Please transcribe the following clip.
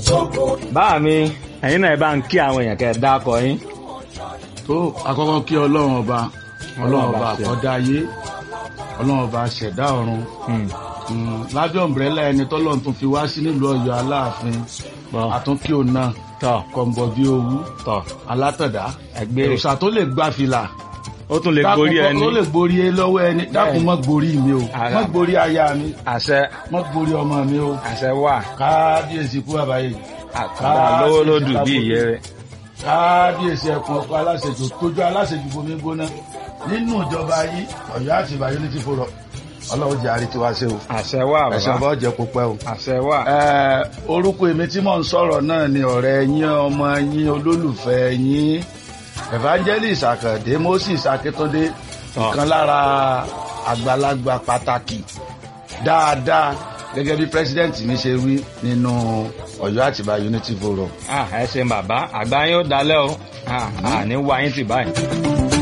báà mi ẹ̀yin náà ẹ bá ń kí àwọn èèyàn kẹ́ ẹ dákọ yín. tó àkọ́kọ́ kí ọlọ́run ọba ọlọ́run ọba ṣe. àkọ́dá ayé ọlọ́run ọba ṣẹ̀dá ọ̀run Hmm. Mm, lábẹ́ ọ̀mbrẹ́là ẹni tọ́lọ́run tún fi wá sí nílùú ọ̀yọ́ aláàfin Bọ́. àtúnkí òun náà tọ́ kọ̀ǹbọ̀ bí owú tọ́ alátọ̀dá ẹgbẹ́ òòṣà tó lè gba fìlà ó tún lè gorí dákun ẹni tó lè gborí ẹ lọ́wọ́ ẹni dákun mọ́ gborí mi o Ara. mọ́ gborí aya mi àṣẹ mọ́ gborí ọmọ mi o àṣẹ wà kábíyèsí kú àbáyé àkàndá lówó lódù bí ìyẹ́ rẹ̀. kábíyèsí ẹkùn ọkọ aláṣejù tójú aláṣejù bomi gbóná nínú ìjọba yìí Ọ̀yọ́ àti Ìbàdàn ní ti fòrọ Ọlọ́run jẹ àrí tiwa ṣe o àṣẹ wà ẹsẹ bàbá ọba ọjẹ kó pẹ́ o. àṣẹ wà. Ẹ, orúkọ èmi tí mò ń sọ̀rọ̀ náà ni ọ̀rẹ́ yín ọmọ yín olólùfẹ́ yín evangelist Àkàndé Moses Akíntúndé ìkan lára àgbàlagbà pàtàkì dáadáa gẹ́gẹ́ bí president mi ṣe wí nínú Ọ̀yọ́ Àtìbà Unity Forum. Ah, ẹ ṣeun bàbá àgbà yín ó dalẹ́ o Ah, àní wá yín tì báyìí.